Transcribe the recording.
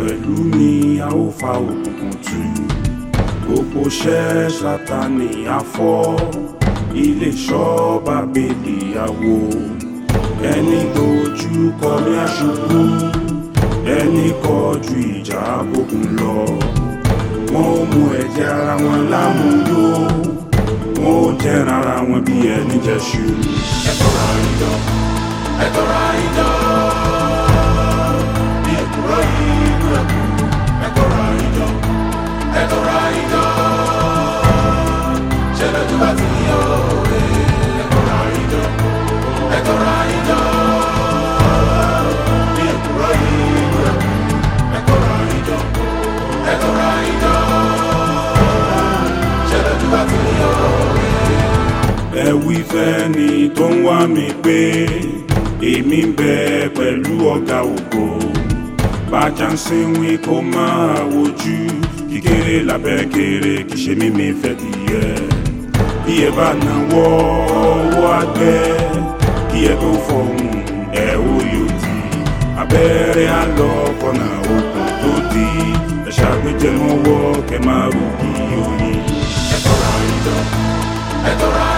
pẹ̀lú mi a ó fa òkùnkùn tù gbogbo ṣẹ́ sátani afọ́ ilé ṣọ́ bábélì àwò ẹni dojú kọ ní aṣubú ẹni kọjú ìjà bókun lọ wọn ò mú ẹ̀jẹ̀ ara wọn lámúyó wọn ò jẹran ara wọn bí ẹni jẹṣu. ẹ tọra ìjọ ẹ tọra ìjọ ní èkúrọ yìí kúrẹkù ẹ tọra ìjọ ẹ tọra ìjọ ṣẹlẹ̀ tó bá ti yọ òwe ẹ tọra ìjọ ẹ tọra ìjọ ní èkúrọ yìí kúrẹkù ẹ tọra ìjọ ẹ tọra ìjọ ṣẹlẹ̀ tó bá ti yọ òwe. ẹ wí fẹ́ni tó ń wá mi pé èmi ń bẹ pẹ̀lú ọ̀gá ògo bájà ń sinwi kó máa wojú kíkéré lábẹ́ kéré kì í ṣe mímí fẹ́ dìé bí ẹ bá náwó ọwọ́ àgbẹ̀ kí ẹ tó fọhùn ẹ ó yóò di abẹ́rẹ́ àlọ́ kọ́nà òkun tó di ẹ ṣàgbéjẹ mọ́wọ́ kẹ máa rú kí oyin. ẹ tọra ìjọ ẹ tọra